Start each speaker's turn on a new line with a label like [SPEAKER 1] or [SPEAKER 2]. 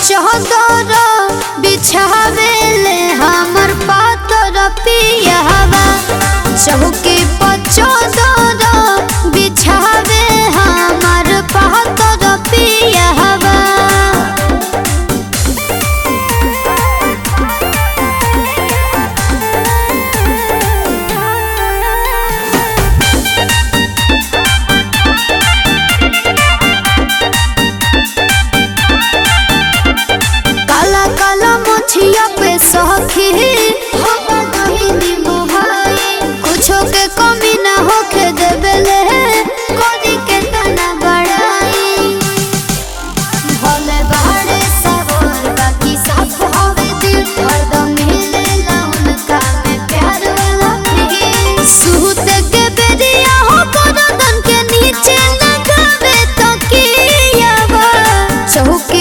[SPEAKER 1] चौदर बिछावेले हमर पातर पियावा चौकी पर चौदर बिछावे हमर पातर पियावा काला काला मोछिया पे सखी कुछो के कमी ना होखे देबेले कोदी के तना बड़ाई भले बाड़े सवर बाकी साफ हवे दिल हरदम मिलेला उनका में प्यार वाला फील सूत के बेरिया हो करदन के नीचे लगावे तकियावा चौक